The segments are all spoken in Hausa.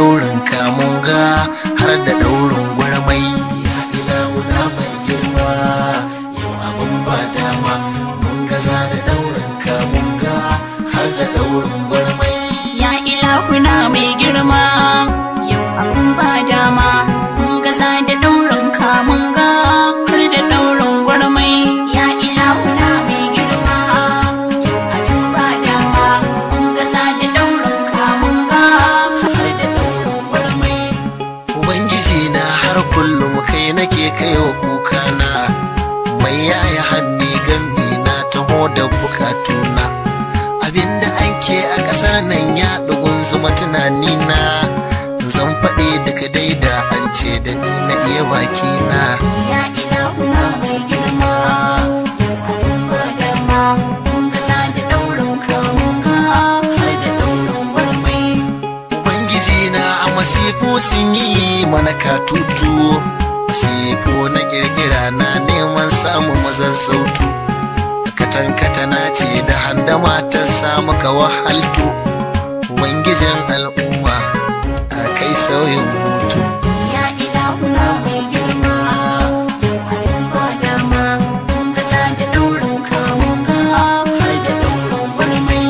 daurin kamunga har da daurin gwarmai ya ilahuna mai girma yau abin ba dama mun gaza da daurin kamunga har da daurin gwarmai Ya ilahuna mai girma yau abun ba dama mun gaza da daurin kamun ga har da daurin gwarmai ya ilahuna mai girma yau abun ba dama mun gaza da daurin kamun ga har da daurin gwarmai Ubangiji na har kullum kai nake kaiwa kukana mai yaya hannu gambi na taho da bukatuna abinda ake a ƙasar nan ya ɗugun zuma tunani na zan faɗi daga daida an ce da ni na iya bakina ya ilahuna mai girma yau abun ba dama mun gaza da daurin kamun ga har da daurin gwarmai Ubangiji na a masifu sun yi mana katutu masifu na kirkira na neman samun mazan sautu katan na ce da handama ta samu ka wahaltu Ubangijin al'umma a kai sauyin hutu Ya ilahuna mai girma, yau abin ba dama, mun gaza da daurin kamun ga har da daurin gwarmai.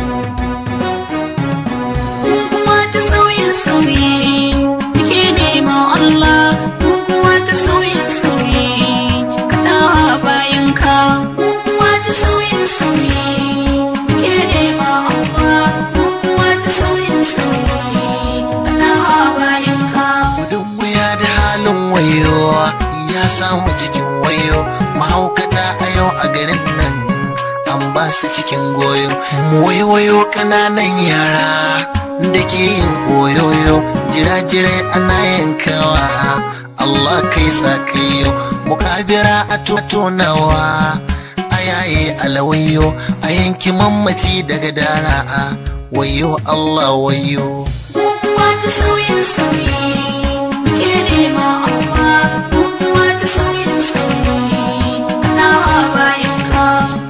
Guguwa ta sauyin sauyi, muke nema Allah, guguwa ta sauyin sauyi, kaɗawa bayan ka. Guguwa ta sauyin sauyi, muke nema Allah, guguwa ta sauyin sauyi, kaɗawa bayan ka. gudun wuya da halin wayo ya samu cikin wayo mahaukata a yau a garin nan an ba su cikin goyo wayo kananan yara da ke yin oyoyo jira-jirai ana yankawa Allah kai sa kai yau mukabira a tonawa a yaye alawayo a yanki mammaci daga dara'a wayo Allah wayo Guguwa ta sauyin sauyi, ke nema amma guguwa ta sauyin sauyi, nawa bayan ka.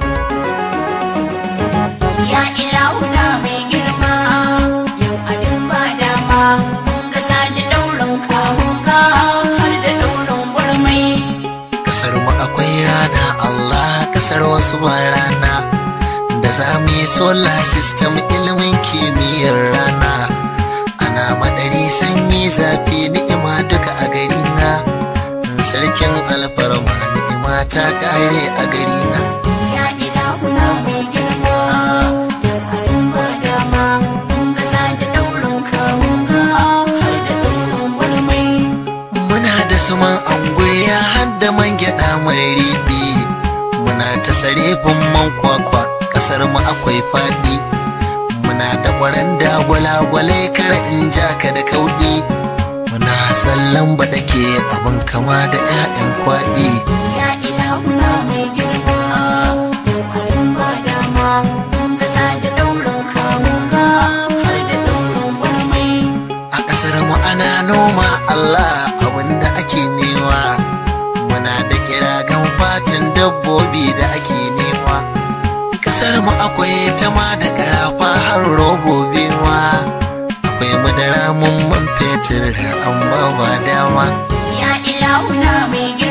Ya ilahuna mai girma, yau abin ba dama, mun gasa da daurin kamun ga har da daurin gwarmai. kasar mu akwai rana Allah kasar wasu ba rana da za mu yi solar system ilimin kimiyyar rana ana madari sanyi zafi ni'ima duka a gari na sarkin alfarma ni'ima ta kare a gari na Ya ilahuna mai girma, yau abin ba dama, mun gasa da daurin kamun ga har da daurin gwarmai. muna da suman anguriya har da man gyaɗa mai riɗi muna ta sarefin man kwakwa ƙasar mu akwai faɗi muna da ƙwaranda gwalagwalai kar in ja ka da kauɗi muna tsallan baɗake abin kama da 'ya'yan kwaɗi Ya ilahuna mai girma, yau abin ba dama, mun gaza da daurin kamun ga har da daurin gwarmai. a ƙasar mu ana noma Allah abin da ake nema muna da kiragan fatin dabbobi da ake nema ƙasar mu akwai tama da karafa har robobi ma akwai madara mun man fetur amma ba dama Ya ilahuna mai girma.